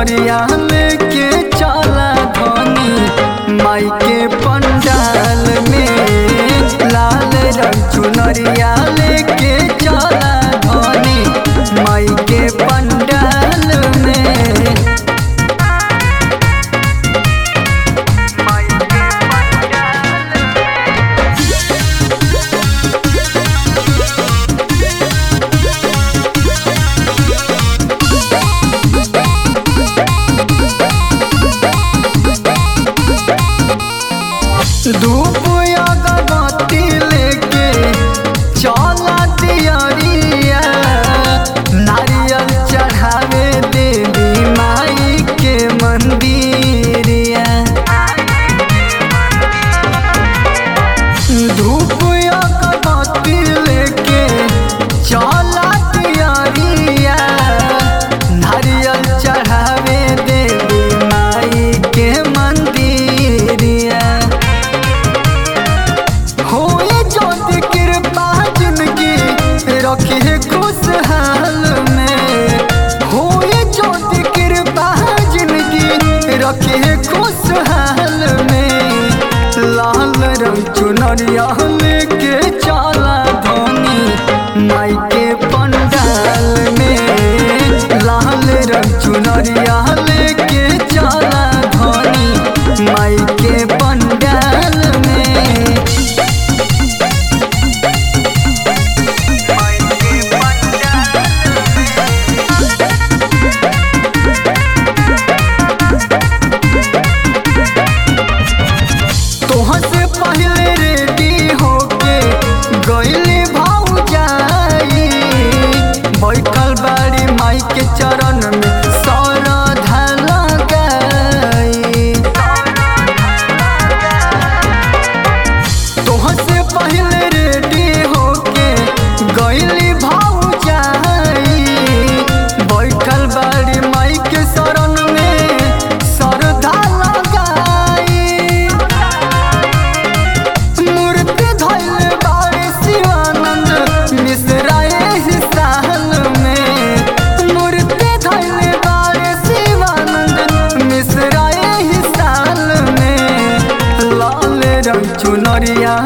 चुनरिया लेके चला धनी माई के पंडाल में लाल रंग चुनरिया लेके चला धनी माई के पंडाल में माई के पंडाल धूप अगरबत्ती लेके चला दियरिया नारियल चढ़ावे देवी माई के मंदिरिया धूप अगरबत्ती लेके चला दियरिया नारियल चढ़ावे देवी माई के मंदिरिया होए ज्योति कृपा जिंदगी रखी खुशहाल में होए ज्योति कृपा जिंदगी रखी खुशहाल में लाल रंग चुनरिया लेके चला धोनी माई के पंडाल में लाल रंग चुनरिया लेके चला धोनी माई के पंडाल में तोहर से पहले रेडी होके गईली भौजाई बैठल बाड़ी माई के चरण में सरधा लगाई तोहर से पहले रेडी होके गईली भौजाई बैठल बाड़ी माई के शरण में सरधा लगाई मूर्ति धैल बारे शिवानंद मिश्रा एहि साल में मूर्ति धैल बारे शिवानंद मिश्रा एहि साल में लाल रंग चुनरिया